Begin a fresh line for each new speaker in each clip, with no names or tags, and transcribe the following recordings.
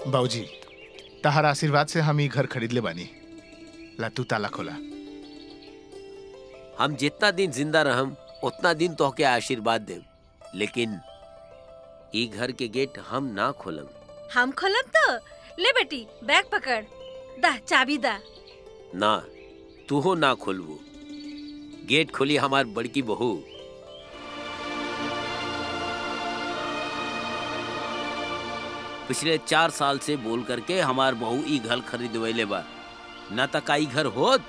बाबूजी तहार आशीर्वाद से हम ई घर खरीद ले बानी ला तू ताला खोला
हम जितना दिन जिंदा रहम उतना दिन तोहके आशीर्वाद देम लेकिन ई घर के गेट हम ना खोलम
हम खोलब तो ले बेटी बैग पकड़ दा चाबी दा
ना तूहो ना खोलबू गेट खोली हमार बड़की बहू पिछले चार साल से बोल करके हमार बहू ई घर खरीदवैले बा ना तक ई घर होत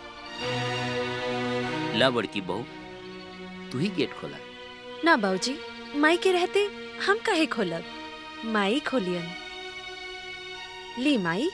ला बड़की बहू तू ही गेट खोला
ना बाबूजी माई के रहते हम काहे खोलब माई खोलियन ली माई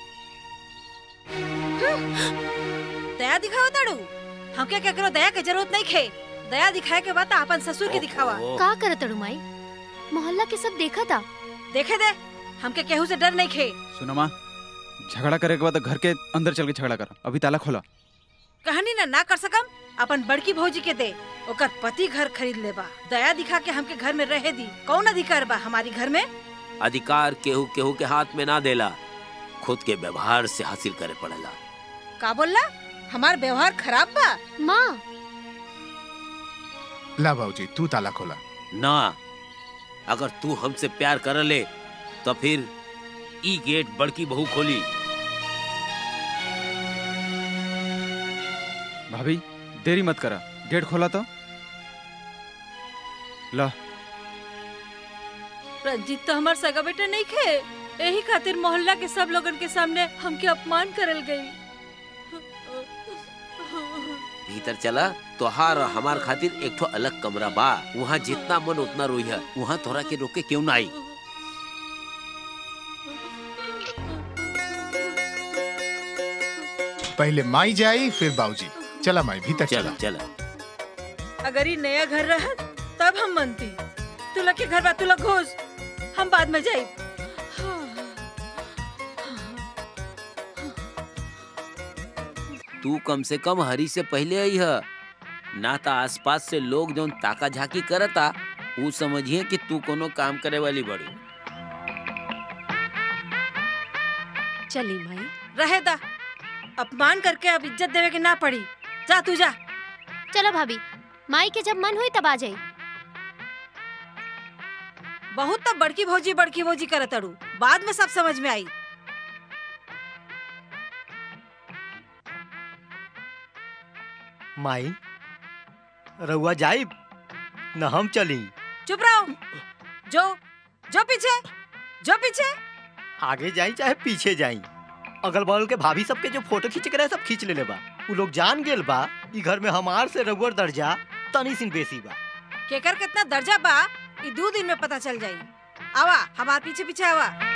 दया दिखाओ ताड़ू हमके क्या करो दया के जरूरत नहीं खे दया दिखाए के बाद अपन ससुर के दिखावा
ओहो।
का करत अड़ू माई मोहल्ला के सब देखा था
देखे दे हमके केहू से डर नहीं खे
सुनो माँ झगड़ा करे के बाद घर के अंदर चल के झगड़ा कर अभी ताला खोला
कहानी ना ना कर सकम अपन बड़की भौजी के दे ओकर पति घर खरीद लेबा दया दिखा के हमके घर में रहे दी कौन अधिकार बा हमारी घर में
अधिकार केहू केहू के हाथ में ना देला खुद के व्यवहार से हासिल करे पड़ेला
का बोलला हमार व्यवहार खराब बा
माँ
ला बाबूजी तू ताला खोला
ना अगर तू हमसे प्यार कर ले तो फिर ई गेट बड़की बहू खोली
भाभी देरी मत करा गेट खोला तो ला
रंजीत तो हमार सगा बेटा नहीं खे यही खातिर मोहल्ला के सब लोगन के सामने हमके अपमान करल गई
भीतर चला तोहार और हमार खातिर एक ठो अलग कमरा बा वहाँ जितना मन उतना रोई है वहाँ तोरा के रोके क्यों ना आई
पहले माई जाई फिर बाबूजी चला माई भीतर
चला
चला
चला
अगर ये नया घर रहा तब हम मनती तू लोग के घर बा तू लोग घुस हम बाद में जाई
तू कम से कम हरी से पहले आई है ना तो आसपास से लोग जो ताका झाकी करता वो समझिए कि तू कोनो काम करे वाली बड़ी
चली माई रहे दा अपमान करके अब इज्जत देवे के ना पड़ी जा तू जा
चलो भाभी माई के जब मन हुई तब आ जाई
बहुत तब बड़की भौजी बड़की भौजी करत अड़ू बाद में सब समझ में आई
माई रउआ जाई न हम चली
चुप रहो जो जो पीछे जो पीछे
आगे जाई चाहे पीछे जाई अगल बगल के भाभी सबके जो फोटो खींच के रहे सब खींच ले बा उ लोग जान गेल बा ई घर में हमार से रउअर दर्जा तनी सिन बेसी बा
केकर कितना दर्जा बा ई दो दिन में पता चल जाई आवा हमार पीछे पीछे आवा